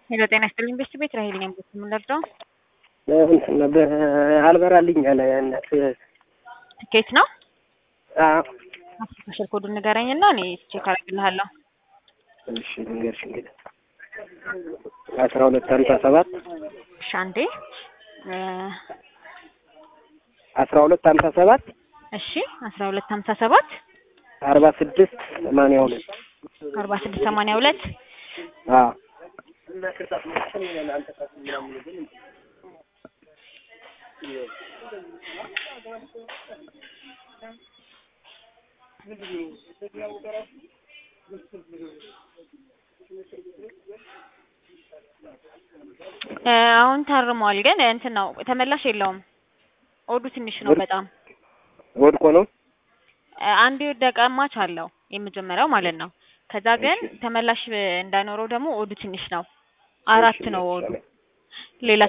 ሄሎ ጤና ይስጥልኝ ቤት ቤት ራሄል ነኝ። ቤት የምንረዳው እንትን አልበራልኝ አለ እናት ትኬት ነው። አዎ ስልክ ኮዱን ንገረኝ እና እኔ ቼክ አደርግልሃለሁ። እሺ ልንገርሽ እንግዲህ አስራ ሁለት ሀምሳ ሰባት እሺ አንዴ እ አስራ ሁለት ሀምሳ ሰባት እሺ አስራ ሁለት ሀምሳ ሰባት አርባ ስድስት ሰማንያ ሁለት አርባ ስድስት ሰማንያ ሁለት አዎ እ አሁን ታርሟል፣ ግን እንትን ነው ተመላሽ የለውም። ኦዱ ትንሽ ነው በጣም ወድቆ ነው እ አንድ የወደቀ ማች አለው የመጀመሪያው ማለት ነው። ከዛ ግን ተመላሽ እንዳይኖረው ደግሞ ኦዱ ትንሽ ነው። አራት ነው ኦዱ ሌላ